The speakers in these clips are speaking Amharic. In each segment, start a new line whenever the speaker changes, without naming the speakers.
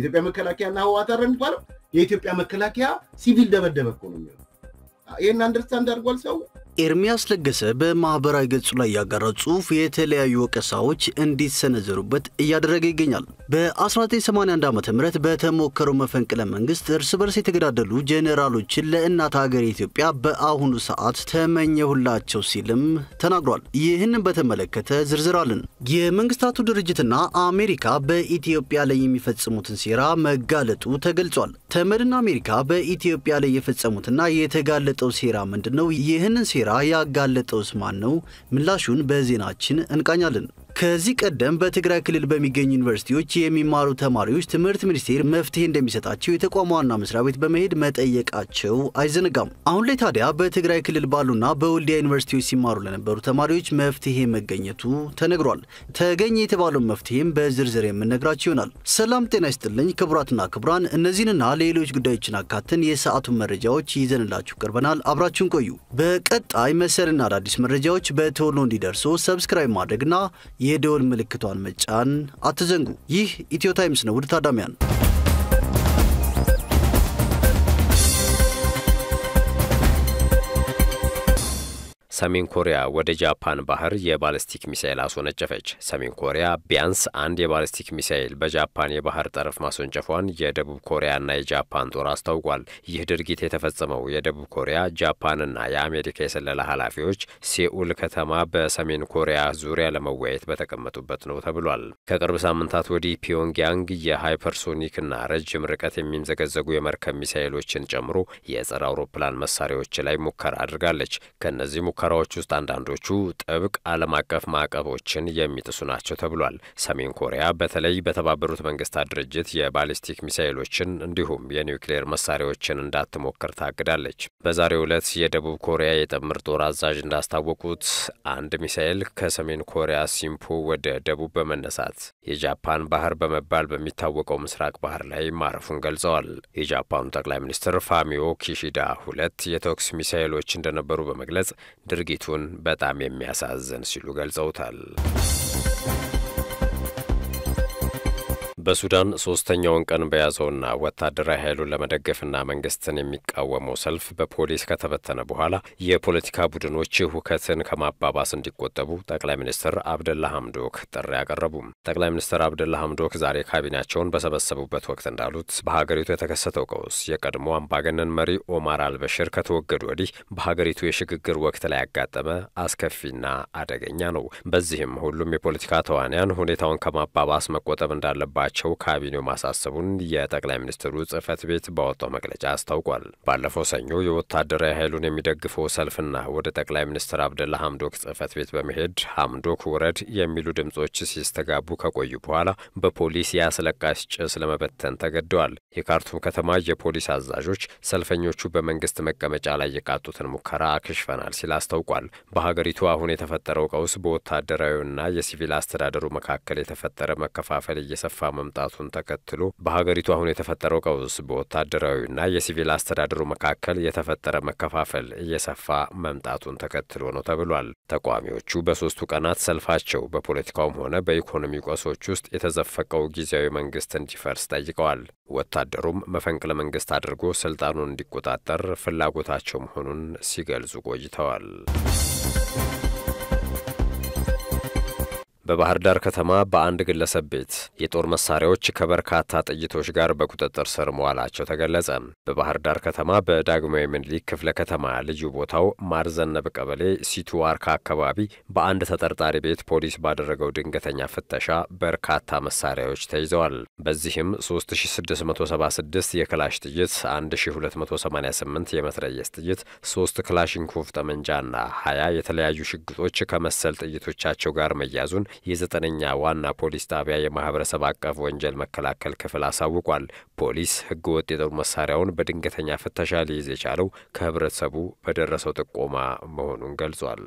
የኢትዮጵያ መከላከያና ህወሓት አይደል የሚባለው? የኢትዮጵያ መከላከያ ሲቪል ደበደበ እኮ ነው የሚሆነው። ይህን አንደርስታንድ አድርጓል ሰው።
ኤርሚያስ ለገሰ በማህበራዊ ገጹ ላይ ያጋራው ጽሑፍ የተለያዩ ወቀሳዎች እንዲሰነዘሩበት እያደረገ ይገኛል። በ1981 ዓ ም በተሞከረው መፈንቅለ መንግስት እርስ በርስ የተገዳደሉ ጄኔራሎችን ለእናት ሀገር ኢትዮጵያ በአሁኑ ሰዓት ተመኘሁላቸው ሲልም ተናግሯል። ይህንን በተመለከተ ዝርዝር አለን። የመንግስታቱ ድርጅትና አሜሪካ በኢትዮጵያ ላይ የሚፈጽሙትን ሴራ መጋለጡ ተገልጿል። ተመድና አሜሪካ በኢትዮጵያ ላይ የፈጸሙትና የተጋለጠው ሴራ ምንድን ነው? ይህንን ሴራ ያጋለጠውስ ማን ነው? ምላሹን በዜናችን እንቃኛለን። ከዚህ ቀደም በትግራይ ክልል በሚገኙ ዩኒቨርሲቲዎች የሚማሩ ተማሪዎች ትምህርት ሚኒስቴር መፍትሄ እንደሚሰጣቸው የተቋሙ ዋና መስሪያ ቤት በመሄድ መጠየቃቸው አይዘነጋም። አሁን ላይ ታዲያ በትግራይ ክልል ባሉና በወልዲያ ዩኒቨርሲቲዎች ሲማሩ ለነበሩ ተማሪዎች መፍትሄ መገኘቱ ተነግሯል። ተገኘ የተባለውን መፍትሄም በዝርዝር የምነግራቸው ይሆናል። ሰላም ጤና ይስጥልኝ ክቡራትና ክቡራን፣ እነዚህንና ሌሎች ጉዳዮችን አካተን የሰዓቱን መረጃዎች ይዘንላችሁ ቀርበናል። አብራችሁን ቆዩ። በቀጣይ መሰልና አዳዲስ መረጃዎች በቶሎ እንዲደርሱ ሰብስክራይብ ማድረግና የደወል ምልክቷን መጫን አትዘንጉ። ይህ ኢትዮ ታይምስ ነው። ውድ ታዳሚያን
ሰሜን ኮሪያ ወደ ጃፓን ባህር የባለስቲክ ሚሳኤል አስወነጨፈች። ሰሜን ኮሪያ ቢያንስ አንድ የባለስቲክ ሚሳኤል በጃፓን የባህር ጠረፍ ማስወንጨፏን የደቡብ ኮሪያና የጃፓን ጦር አስታውቋል። ይህ ድርጊት የተፈጸመው የደቡብ ኮሪያ ጃፓንና የአሜሪካ የስለላ ኃላፊዎች ሴኡል ከተማ በሰሜን ኮሪያ ዙሪያ ለመወያየት በተቀመጡበት ነው ተብሏል። ከቅርብ ሳምንታት ወዲህ ፒዮንግያንግ የሃይፐርሶኒክና ረጅም ርቀት የሚምዘገዘጉ የመርከብ ሚሳኤሎችን ጨምሮ የጸረ አውሮፕላን መሳሪያዎች ላይ ሙከራ አድርጋለች። ከእነዚህ ሙከራዎች ውስጥ አንዳንዶቹ ጥብቅ ዓለም አቀፍ ማዕቀቦችን የሚጥሱ ናቸው ተብሏል። ሰሜን ኮሪያ በተለይ በተባበሩት መንግስታት ድርጅት የባሊስቲክ ሚሳይሎችን እንዲሁም የኒውክሌር መሳሪያዎችን እንዳትሞክር ታግዳለች። በዛሬው ዕለት የደቡብ ኮሪያ የጥምር ጦር አዛዥ እንዳስታወቁት አንድ ሚሳኤል ከሰሜን ኮሪያ ሲምፖ ወደ ደቡብ በመነሳት የጃፓን ባህር በመባል በሚታወቀው ምስራቅ ባህር ላይ ማረፉን ገልጸዋል። የጃፓኑ ጠቅላይ ሚኒስትር ፋሚዮ ኪሺዳ ሁለት የተኩስ ሚሳይሎች እንደነበሩ በመግለጽ ድርጊቱን በጣም የሚያሳዝን ሲሉ ገልጸውታል። በሱዳን ሶስተኛውን ቀን በያዘውና ወታደራዊ ኃይሉን ለመደገፍና መንግስትን የሚቃወመው ሰልፍ በፖሊስ ከተበተነ በኋላ የፖለቲካ ቡድኖች ሁከትን ከማባባስ እንዲቆጠቡ ጠቅላይ ሚኒስትር አብደላ ሐምዶክ ጥሪ አቀረቡ። ጠቅላይ ሚኒስትር አብደላ ሐምዶክ ዛሬ ካቢኔያቸውን በሰበሰቡበት ወቅት እንዳሉት በሀገሪቱ የተከሰተው ቀውስ የቀድሞ አምባገነን መሪ ኦማር አልበሽር ከተወገዱ ወዲህ በሀገሪቱ የሽግግር ወቅት ላይ ያጋጠመ አስከፊና አደገኛ ነው። በዚህም ሁሉም የፖለቲካ ተዋንያን ሁኔታውን ከማባባስ መቆጠብ እንዳለባቸው ቸው ካቢኔው ማሳሰቡን የጠቅላይ ሚኒስትሩ ጽህፈት ቤት ባወጣው መግለጫ አስታውቋል። ባለፈው ሰኞ የወታደራዊ ኃይሉን የሚደግፈው ሰልፍና ወደ ጠቅላይ ሚኒስትር አብደላ ሐምዶክ ጽህፈት ቤት በመሄድ ሐምዶክ ውረድ የሚሉ ድምጾች ሲስተጋቡ ከቆዩ በኋላ በፖሊስ የአስለቃሽ ጭስ ለመበተን ተገደዋል። የካርቱም ከተማ የፖሊስ አዛዦች ሰልፈኞቹ በመንግስት መቀመጫ ላይ የቃጡትን ሙከራ አክሽፈናል ሲል አስታውቋል። በሀገሪቱ አሁን የተፈጠረው ቀውስ በወታደራዊና የሲቪል አስተዳደሩ መካከል የተፈጠረ መከፋፈል እየሰፋ መምጣቱን ተከትሎ በሀገሪቱ አሁን የተፈጠረው ቀውስ በወታደራዊና የሲቪል አስተዳደሩ መካከል የተፈጠረ መከፋፈል እየሰፋ መምጣቱን ተከትሎ ነው ተብሏል። ተቃዋሚዎቹ በሶስቱ ቀናት ሰልፋቸው በፖለቲካውም ሆነ በኢኮኖሚ ቀውሶች ውስጥ የተዘፈቀው ጊዜያዊ መንግስት እንዲፈርስ ጠይቀዋል። ወታደሩም መፈንቅለ መንግስት አድርጎ ስልጣኑን እንዲቆጣጠር ፍላጎታቸው መሆኑን ሲገልጹ ቆይተዋል። በባህር ዳር ከተማ በአንድ ግለሰብ ቤት የጦር መሳሪያዎች ከበርካታ ጥይቶች ጋር በቁጥጥር ስር መዋላቸው ተገለጸ። በባህር ዳር ከተማ በዳግማዊ ምኒልክ ክፍለ ከተማ ልዩ ቦታው ማርዘነብ ቀበሌ ሲቱ ዋርካ አካባቢ በአንድ ተጠርጣሪ ቤት ፖሊስ ባደረገው ድንገተኛ ፍተሻ በርካታ መሳሪያዎች ተይዘዋል። በዚህም 3676 የክላሽ ጥይት፣ 1288 የመትረየስ ጥይት፣ 3 ክላሽንኮቭ ጠመንጃና 20 የተለያዩ ሽጉጦች ከመሰል ጥይቶቻቸው ጋር መያዙን የዘጠነኛ ዋና ፖሊስ ጣቢያ የማህበረሰብ አቀፍ ወንጀል መከላከል ክፍል አሳውቋል። ፖሊስ ሕገ ወጥ የጦር መሳሪያውን በድንገተኛ ፍተሻ ሊይዝ የቻለው ከህብረተሰቡ በደረሰው ጥቆማ መሆኑን ገልጿል።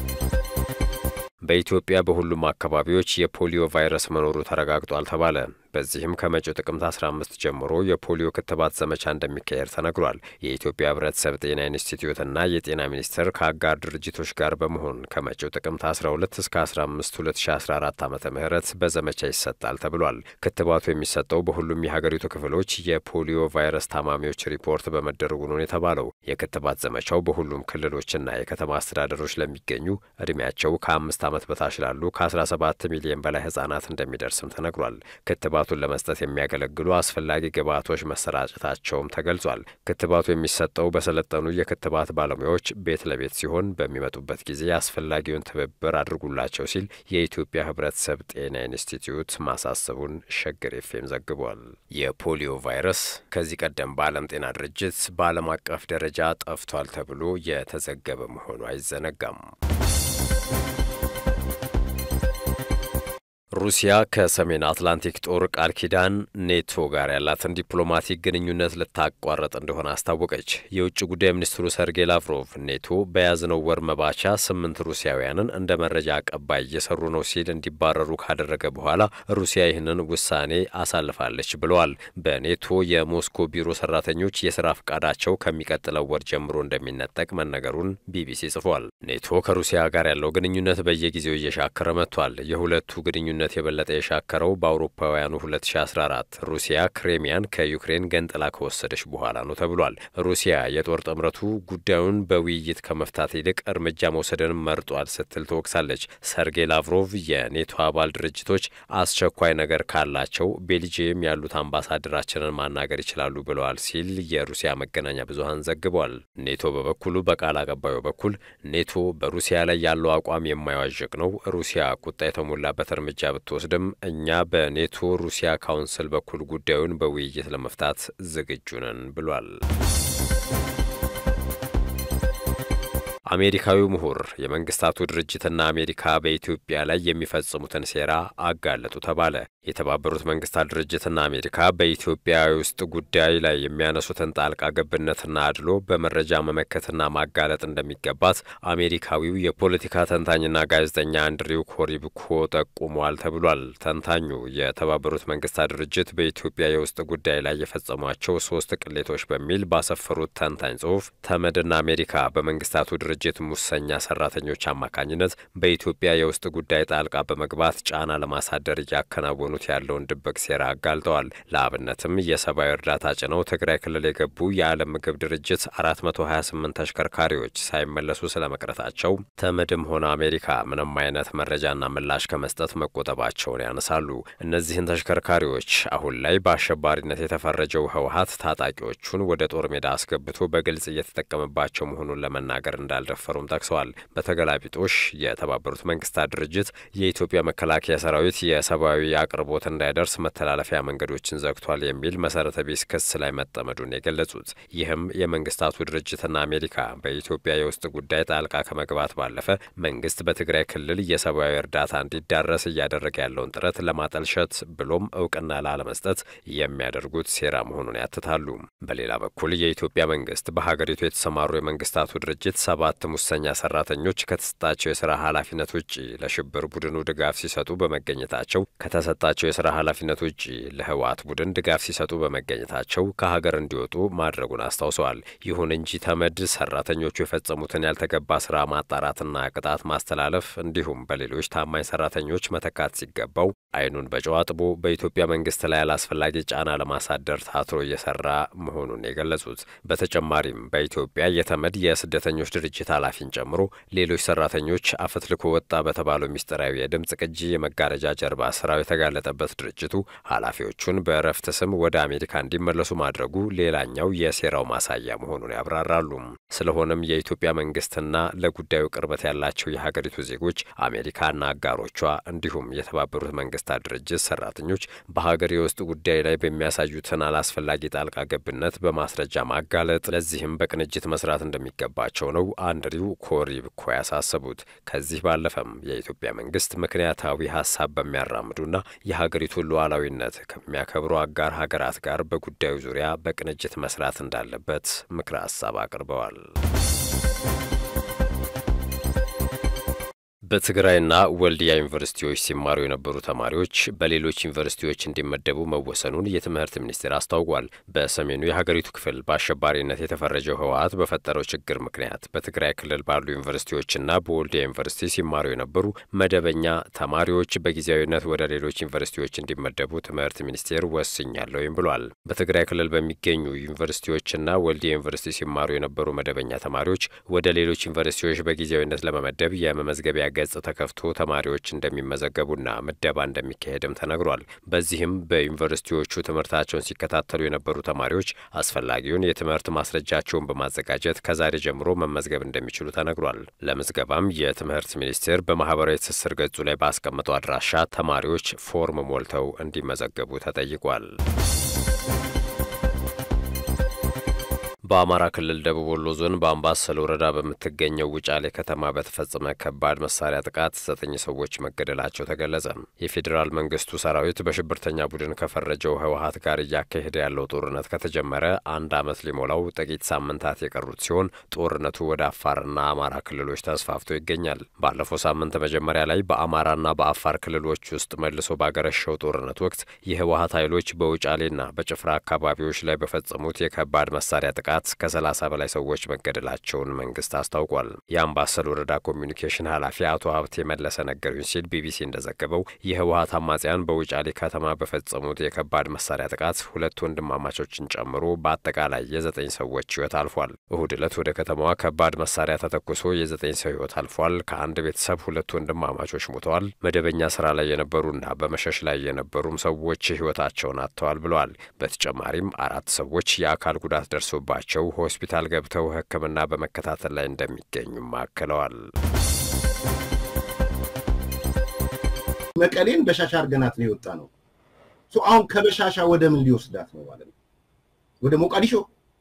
በኢትዮጵያ በሁሉም አካባቢዎች የፖሊዮ ቫይረስ መኖሩ ተረጋግጧል ተባለ። በዚህም ከመጪው ጥቅምት 15 ጀምሮ የፖሊዮ ክትባት ዘመቻ እንደሚካሄድ ተነግሯል። የኢትዮጵያ ሕብረተሰብ ጤና ኢንስቲትዩትና የጤና ሚኒስቴር ከአጋር ድርጅቶች ጋር በመሆን ከመጪው ጥቅምት 12 እስከ 15 2014 ዓ ም በዘመቻ ይሰጣል ተብሏል። ክትባቱ የሚሰጠው በሁሉም የሀገሪቱ ክፍሎች የፖሊዮ ቫይረስ ታማሚዎች ሪፖርት በመደረጉ ነው የተባለው። የክትባት ዘመቻው በሁሉም ክልሎችና የከተማ አስተዳደሮች ለሚገኙ እድሜያቸው ከአምስት ዓመት በታች ላሉ ከ17 ሚሊዮን በላይ ህጻናት እንደሚደርስም ተነግሯል። ክትባቱን ለመስጠት የሚያገለግሉ አስፈላጊ ግብዓቶች መሰራጨታቸውም ተገልጿል። ክትባቱ የሚሰጠው በሰለጠኑ የክትባት ባለሙያዎች ቤት ለቤት ሲሆን በሚመጡበት ጊዜ አስፈላጊውን ትብብር አድርጉላቸው ሲል የኢትዮጵያ ሕብረተሰብ ጤና ኢንስቲትዩት ማሳሰቡን ሸገር ኤፍኤም ዘግቧል። የፖሊዮ ቫይረስ ከዚህ ቀደም በዓለም ጤና ድርጅት በዓለም አቀፍ ደረጃ ጠፍቷል ተብሎ የተዘገበ መሆኑ አይዘነጋም። ሩሲያ ከሰሜን አትላንቲክ ጦር ቃል ኪዳን ኔቶ ጋር ያላትን ዲፕሎማቲክ ግንኙነት ልታቋረጥ እንደሆነ አስታወቀች። የውጭ ጉዳይ ሚኒስትሩ ሰርጌይ ላቭሮቭ ኔቶ በያዝነው ወር መባቻ ስምንት ሩሲያውያንን እንደ መረጃ አቀባይ እየሰሩ ነው ሲል እንዲባረሩ ካደረገ በኋላ ሩሲያ ይህንን ውሳኔ አሳልፋለች ብለዋል። በኔቶ የሞስኮ ቢሮ ሰራተኞች የስራ ፈቃዳቸው ከሚቀጥለው ወር ጀምሮ እንደሚነጠቅ መነገሩን ቢቢሲ ጽፏል። ኔቶ ከሩሲያ ጋር ያለው ግንኙነት በየጊዜው እየሻከረ መጥቷል። የሁለቱ ግንኙነት ነት የበለጠ የሻከረው በአውሮፓውያኑ 2014 ሩሲያ ክሬሚያን ከዩክሬን ገንጥላ ከወሰደች በኋላ ነው ተብሏል። ሩሲያ የጦር ጥምረቱ ጉዳዩን በውይይት ከመፍታት ይልቅ እርምጃ መውሰድን መርጧል ስትል ትወቅሳለች። ሰርጌይ ላቭሮቭ የኔቶ አባል ድርጅቶች አስቸኳይ ነገር ካላቸው ቤልጅየም ያሉት አምባሳደራችንን ማናገር ይችላሉ ብለዋል ሲል የሩሲያ መገናኛ ብዙኃን ዘግቧል። ኔቶ በበኩሉ በቃል አቀባዩ በኩል ኔቶ በሩሲያ ላይ ያለው አቋም የማይዋዥቅ ነው፣ ሩሲያ ቁጣ የተሞላበት እርምጃ ብትወስድም እኛ በኔቶ ሩሲያ ካውንስል በኩል ጉዳዩን በውይይት ለመፍታት ዝግጁ ነን ብሏል። አሜሪካዊው ምሁር የመንግስታቱ ድርጅትና አሜሪካ በኢትዮጵያ ላይ የሚፈጽሙትን ሴራ አጋለጡ ተባለ። የተባበሩት መንግስታት ድርጅትና አሜሪካ በኢትዮጵያ ውስጥ ጉዳይ ላይ የሚያነሱትን ጣልቃ ገብነትና አድሎ በመረጃ መመከትና ማጋለጥ እንደሚገባት አሜሪካዊው የፖለቲካ ተንታኝና ጋዜጠኛ አንድሪው ኮሪብኮ ጠቁሟል ተብሏል። ተንታኙ የተባበሩት መንግስታት ድርጅት በኢትዮጵያ የውስጥ ጉዳይ ላይ የፈጸሟቸው ሶስት ቅሌቶች በሚል ባሰፈሩት ተንታኝ ጽሁፍ ተመድና አሜሪካ በመንግስታቱ ድርጅት ሙሰኛ ሰራተኞች አማካኝነት በኢትዮጵያ የውስጥ ጉዳይ ጣልቃ በመግባት ጫና ለማሳደር እያከናወኑት ያለውን ድብቅ ሴራ አጋልጠዋል። ለአብነትም የሰብአዊ እርዳታ ጭነው ትግራይ ክልል የገቡ የዓለም ምግብ ድርጅት 428 ተሽከርካሪዎች ሳይመለሱ ስለመቅረታቸው ተመድም ሆነ አሜሪካ ምንም አይነት መረጃና ምላሽ ከመስጠት መቆጠባቸውን ያነሳሉ። እነዚህን ተሽከርካሪዎች አሁን ላይ በአሸባሪነት የተፈረጀው ህወሀት ታጣቂዎቹን ወደ ጦር ሜዳ አስገብቶ በግልጽ እየተጠቀመባቸው መሆኑን ለመናገር እንዳልደፈሩም ጠቅሰዋል። በተገላቢጦሽ የተባበሩት መንግስታት ድርጅት የኢትዮጵያ መከላከያ ሰራዊት የሰብአዊ አቅርቦት እንዳይደርስ መተላለፊያ መንገዶችን ዘግቷል የሚል መሰረተ ቢስ ክስ ላይ መጠመዱን የገለጹት ይህም የመንግስታቱ ድርጅትና አሜሪካ በኢትዮጵያ የውስጥ ጉዳይ ጣልቃ ከመግባት ባለፈ መንግስት በትግራይ ክልል የሰብአዊ እርዳታ እንዲዳረስ እያደረገ ያለውን ጥረት ለማጠልሸት ብሎም እውቅና ላለመስጠት የሚያደርጉት ሴራ መሆኑን ያትታሉ። በሌላ በኩል የኢትዮጵያ መንግስት በሀገሪቱ የተሰማሩ የመንግስታቱ ድርጅት ሰባት ሙሰኛ ሰራተኞች ከተሰጣቸው የስራ ኃላፊነት ውጭ ለሽብር ቡድኑ ድጋፍ ሲሰጡ በመገኘታቸው ከተሰጣቸው የስራ ኃላፊነት ውጭ ለህወሓት ቡድን ድጋፍ ሲሰጡ በመገኘታቸው ከሀገር እንዲወጡ ማድረጉን አስታውሰዋል። ይሁን እንጂ ተመድ ሰራተኞቹ የፈጸሙትን ያልተገባ ስራ ማጣራትና ቅጣት ማስተላለፍ እንዲሁም በሌሎች ታማኝ ሰራተኞች መተካት ሲገባው አይኑን በጨው አጥቦ በኢትዮጵያ መንግስት ላይ አላስፈላጊ ጫና ለማሳደር ታትሮ እየሰራ መሆኑን የገለጹት በተጨማሪም በኢትዮጵያ የተመድ የስደተኞች ድርጅት ኃላፊን ጨምሮ ሌሎች ሰራተኞች አፈትልኮ ወጣ በተባለው ሚስጥራዊ የድምፅ ቅጂ የመጋረጃ ጀርባ ስራው የተጋለጠበት ድርጅቱ ኃላፊዎቹን በእረፍት ስም ወደ አሜሪካ እንዲመለሱ ማድረጉ ሌላኛው የሴራው ማሳያ መሆኑን ያብራራሉ። ስለሆነም የኢትዮጵያ መንግስትና ለጉዳዩ ቅርበት ያላቸው የሀገሪቱ ዜጎች አሜሪካና አጋሮቿ እንዲሁም የተባበሩት መንግስታት ድርጅት ሰራተኞች በሀገር የውስጥ ጉዳይ ላይ በሚያሳዩትን አላስፈላጊ ጣልቃ ገብነት በማስረጃ ማጋለጥ፣ ለዚህም በቅንጅት መስራት እንደሚገባቸው ነው አንድሪው ኮሪብኮ ያሳሰቡት። ከዚህ ባለፈም የኢትዮጵያ መንግስት ምክንያታዊ ሀሳብ በሚያራምዱና የሀገሪቱን ሉዓላዊነት ከሚያከብሩ አጋር ሀገራት ጋር በጉዳዩ ዙሪያ በቅንጅት መስራት እንዳለበት ምክረ ሀሳብ አቅርበዋል። በትግራይና ወልዲያ ዩኒቨርሲቲዎች ሲማሩ የነበሩ ተማሪዎች በሌሎች ዩኒቨርሲቲዎች እንዲመደቡ መወሰኑን የትምህርት ሚኒስቴር አስታውቋል። በሰሜኑ የሀገሪቱ ክፍል በአሸባሪነት የተፈረጀው ህወሓት በፈጠረው ችግር ምክንያት በትግራይ ክልል ባሉ ዩኒቨርሲቲዎችና በወልዲያ ዩኒቨርሲቲ ሲማሩ የነበሩ መደበኛ ተማሪዎች በጊዜያዊነት ወደ ሌሎች ዩኒቨርሲቲዎች እንዲመደቡ ትምህርት ሚኒስቴር ወስኛለሁም ብሏል። በትግራይ ክልል በሚገኙ ዩኒቨርሲቲዎችና ወልዲያ ዩኒቨርሲቲ ሲማሩ የነበሩ መደበኛ ተማሪዎች ወደ ሌሎች ዩኒቨርሲቲዎች በጊዜያዊነት ለመመደብ የመመዝገቢያ ገጽ ተከፍቶ ተማሪዎች እንደሚመዘገቡና ምደባ እንደሚካሄድም ተነግሯል። በዚህም በዩኒቨርሲቲዎቹ ትምህርታቸውን ሲከታተሉ የነበሩ ተማሪዎች አስፈላጊውን የትምህርት ማስረጃቸውን በማዘጋጀት ከዛሬ ጀምሮ መመዝገብ እንደሚችሉ ተነግሯል። ለምዝገባም የትምህርት ሚኒስቴር በማህበራዊ ትስስር ገጹ ላይ ባስቀመጠው አድራሻ ተማሪዎች ፎርም ሞልተው እንዲመዘገቡ ተጠይቋል። በአማራ ክልል ደቡብ ወሎ ዞን በአምባሰል ወረዳ በምትገኘው ውጫሌ ከተማ በተፈጸመ ከባድ መሳሪያ ጥቃት ዘጠኝ ሰዎች መገደላቸው ተገለጸ። የፌዴራል መንግስቱ ሰራዊት በሽብርተኛ ቡድን ከፈረጀው ህወሓት ጋር እያካሄደ ያለው ጦርነት ከተጀመረ አንድ ዓመት ሊሞላው ጥቂት ሳምንታት የቀሩት ሲሆን ጦርነቱ ወደ አፋርና አማራ ክልሎች ተስፋፍቶ ይገኛል። ባለፈው ሳምንት መጀመሪያ ላይ በአማራና በአፋር ክልሎች ውስጥ መልሶ ባገረሸው ጦርነት ወቅት የህወሓት ኃይሎች በውጫሌና በጭፍራ አካባቢዎች ላይ በፈጸሙት የከባድ መሳሪያ ጥቃት ከ30 በላይ ሰዎች መገደላቸውን መንግስት አስታውቋል። የአምባሰል ወረዳ ኮሚኒኬሽን ኃላፊ አቶ ሀብቴ መለሰ ነገሩኝ ሲል ቢቢሲ እንደዘገበው የህወሓት አማጽያን በውጫሌ ከተማ በፈጸሙት የከባድ መሳሪያ ጥቃት ሁለት ወንድማማቾችን ጨምሮ በአጠቃላይ የዘጠኝ ሰዎች ህይወት አልፏል። እሁድ ዕለት ወደ ከተማዋ ከባድ መሳሪያ ተተኩሶ የዘጠኝ ሰው ህይወት አልፏል። ከአንድ ቤተሰብ ሁለት ወንድማማቾች ሞተዋል። መደበኛ ስራ ላይ የነበሩና በመሸሽ ላይ የነበሩም ሰዎች ህይወታቸውን አጥተዋል ብለዋል። በተጨማሪም አራት ሰዎች የአካል ጉዳት ደርሶባቸው ቸው ሆስፒታል ገብተው ሕክምና በመከታተል ላይ እንደሚገኙም አክለዋል።
መቀሌን በሻሻ አርገናት ነው የወጣ ነው። አሁን ከበሻሻ ወደ ምን ሊወስዳት ነው ማለት ነው? ወደ ሞቃዲሾ፣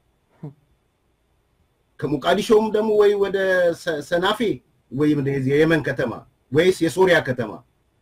ከሞቃዲሾም ደግሞ ወይ ወደ ሰናፌ ወይ የየመን ከተማ ወይስ የሶሪያ ከተማ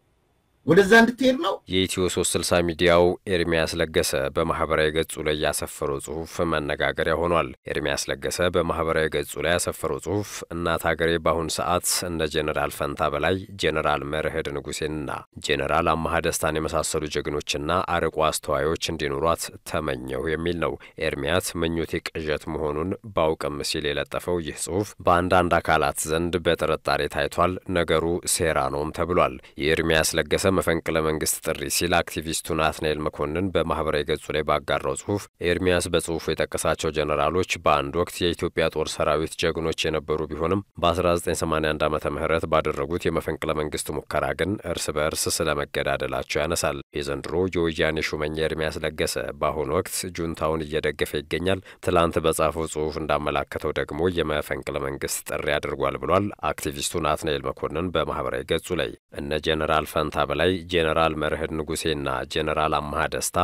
ወደዛ እንድትሄድ ነው።
የኢትዮ ሶስት ስልሳ ሚዲያው ኤርሚያስ ለገሰ በማህበራዊ ገጹ ላይ ያሰፈረው ጽሁፍ መነጋገሪያ ሆኗል። ኤርሚያስ ለገሰ በማህበራዊ ገጹ ላይ ያሰፈረው ጽሁፍ እናት ሀገሬ በአሁን ሰዓት እንደ ጄኔራል ፈንታ በላይ፣ ጄኔራል መርህድ ንጉሴንና ጄኔራል አማሃ ደስታን የመሳሰሉ ጀግኖችና አርቆ አስተዋዮች እንዲኖሯት ተመኘሁ የሚል ነው። ኤርሚያስ ምኞቴ ቅዠት መሆኑን ባውቅም ሲል የለጠፈው ይህ ጽሁፍ በአንዳንድ አካላት ዘንድ በጥርጣሬ ታይቷል። ነገሩ ሴራ ነውም ተብሏል። የኤርሚያስ ለገሰ መፈንቅለ መንግስት ጥሪ ሲል አክቲቪስቱ ናትናኤል መኮንን በማህበራዊ ገጹ ላይ ባጋራው ጽሁፍ ኤርሚያስ በጽሁፉ የጠቀሳቸው ጀኔራሎች በአንድ ወቅት የኢትዮጵያ ጦር ሰራዊት ጀግኖች የነበሩ ቢሆንም በ1981 ዓመተ ምህረት ባደረጉት የመፈንቅለ መንግስት ሙከራ ግን እርስ በእርስ ስለመገዳደላቸው ያነሳል። የዘንድሮ የወያኔ ሹመኛ ኤርሚያስ ለገሰ በአሁኑ ወቅት ጁንታውን እየደገፈ ይገኛል። ትላንት በጻፈው ጽሁፍ እንዳመላከተው ደግሞ የመፈንቅለ መንግስት ጥሪ አድርጓል ብሏል። አክቲቪስቱ ናትናኤል መኮንን በማህበራዊ ገጹ ላይ እነ ጀኔራል ፈንታ በላይ ጄኔራል መርህድ ንጉሴና ጄኔራል አማሃ ደስታ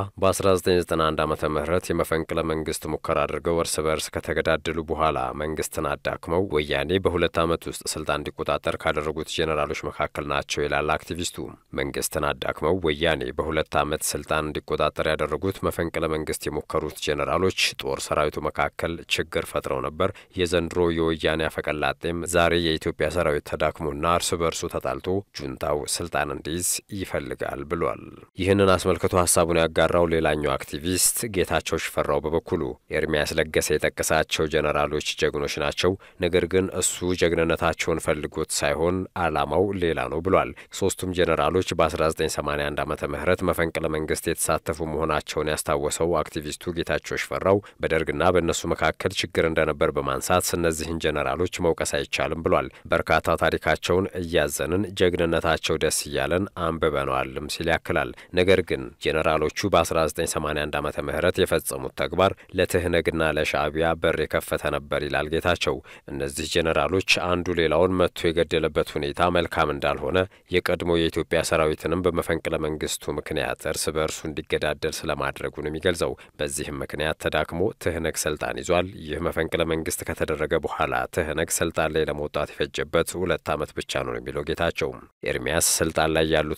በ1991 ዓ ም የመፈንቅለ መንግስት ሙከራ አድርገው እርስ በርስ ከተገዳደሉ በኋላ መንግስትን አዳክመው ወያኔ በሁለት ዓመት ውስጥ ስልጣን እንዲቆጣጠር ካደረጉት ጄኔራሎች መካከል ናቸው ይላል አክቲቪስቱ። መንግስትን አዳክመው ወያኔ በሁለት ዓመት ስልጣን እንዲቆጣጠር ያደረጉት መፈንቅለ መንግስት የሞከሩት ጄኔራሎች ጦር ሰራዊቱ መካከል ችግር ፈጥረው ነበር። የዘንድሮ የወያኔ አፈቀላጤም ዛሬ የኢትዮጵያ ሰራዊት ተዳክሞና እርስ በርሱ ተጣልቶ ጁንታው ስልጣን እንዲይዝ ይፈልጋል ብሏል። ይህንን አስመልክቶ ሀሳቡን ያጋራው ሌላኛው አክቲቪስት ጌታቸው ሽፈራው በበኩሉ ኤርሚያስ ለገሰ የጠቀሳቸው ጀነራሎች ጀግኖች ናቸው፣ ነገር ግን እሱ ጀግንነታቸውን ፈልጎት ሳይሆን አላማው ሌላ ነው ብሏል። ሶስቱም ጀነራሎች በ1981 ዓመተ ምህረት መፈንቅለ መንግስት የተሳተፉ መሆናቸውን ያስታወሰው አክቲቪስቱ ጌታቸው ሽፈራው በደርግና በእነሱ መካከል ችግር እንደነበር በማንሳት እነዚህን ጀነራሎች መውቀስ አይቻልም ብሏል። በርካታ ታሪካቸውን እያዘንን ጀግንነታቸው ደስ እያለን አንብበነዋልም ሲል ያክላል። ነገር ግን ጄኔራሎቹ በ1981 ዓመተ ምህረት የፈጸሙት ተግባር ለትህነግና ለሻዕቢያ በር የከፈተ ነበር ይላል ጌታቸው። እነዚህ ጄኔራሎች አንዱ ሌላውን መጥቶ የገደለበት ሁኔታ መልካም እንዳልሆነ የቀድሞ የኢትዮጵያ ሰራዊትንም በመፈንቅለ መንግስቱ ምክንያት እርስ በእርሱ እንዲገዳደል ስለማድረጉ ነው የሚገልጸው። በዚህም ምክንያት ተዳክሞ ትህነግ ስልጣን ይዟል። ይህ መፈንቅለ መንግስት ከተደረገ በኋላ ትህነግ ስልጣን ላይ ለመውጣት የፈጀበት ሁለት ዓመት ብቻ ነው የሚለው ጌታቸው። ኤርሚያስ ስልጣን ላይ ያሉት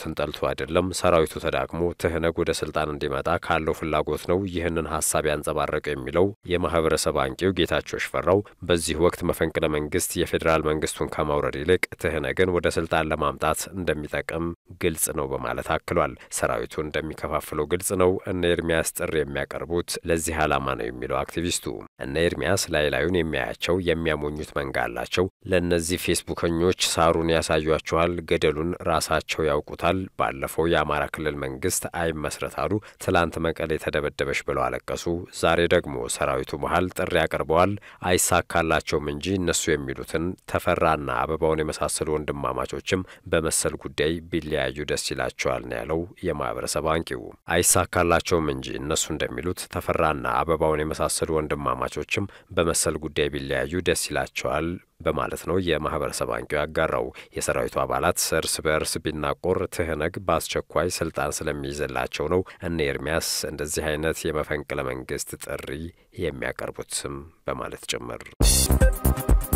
ሰራዊትን ጠልቶ አይደለም። ሰራዊቱ ተዳክሞ ትህነግ ወደ ስልጣን እንዲመጣ ካለው ፍላጎት ነው ይህንን ሀሳብ ያንጸባረቀው የሚለው የማህበረሰብ አንቂው ጌታቸው ሽፈራው በዚህ ወቅት መፈንቅለ መንግስት የፌዴራል መንግስቱን ከማውረድ ይልቅ ትህነግን ወደ ስልጣን ለማምጣት እንደሚጠቅም ግልጽ ነው በማለት አክሏል። ሰራዊቱ እንደሚከፋፍለው ግልጽ ነው። እነ ኤርሚያስ ጥሪ የሚያቀርቡት ለዚህ ዓላማ ነው የሚለው አክቲቪስቱ እነ ኤርሚያስ ላይ ላዩን የሚያያቸው የሚያሞኙት መንጋ አላቸው። ለእነዚህ ፌስቡከኞች ሳሩን ያሳዩአችኋል፣ ገደሉን ራሳቸው ያውቁታል። ባለፈው የአማራ ክልል መንግስት አይመስረት አሉ። ትላንት መቀሌ ተደበደበች ብለው አለቀሱ። ዛሬ ደግሞ ሰራዊቱ መሀል ጥሪ ያቀርበዋል። አይሳካላቸውም እንጂ እነሱ የሚሉትን ተፈራና አበባውን የመሳሰሉ ወንድማማቾችም በመሰል ጉዳይ ቢለያዩ ደስ ይላቸዋል ነው ያለው የማህበረሰብ አንቂው። አይሳካላቸውም እንጂ እነሱ እንደሚሉት ተፈራና አበባውን የመሳሰሉ ወንድማማቾችም በመሰል ጉዳይ ቢለያዩ ደስ ይላቸዋል በማለት ነው የማህበረሰብ አንቂው ያጋራው። የሰራዊቱ አባላት እርስ በእርስ ቢናቆር ትህነግ በአስቸኳይ ስልጣን ስለሚይዝላቸው ነው እነ ኤርሚያስ እንደዚህ አይነት የመፈንቅለ መንግስት ጥሪ የሚያቀርቡትም በማለት ጭምር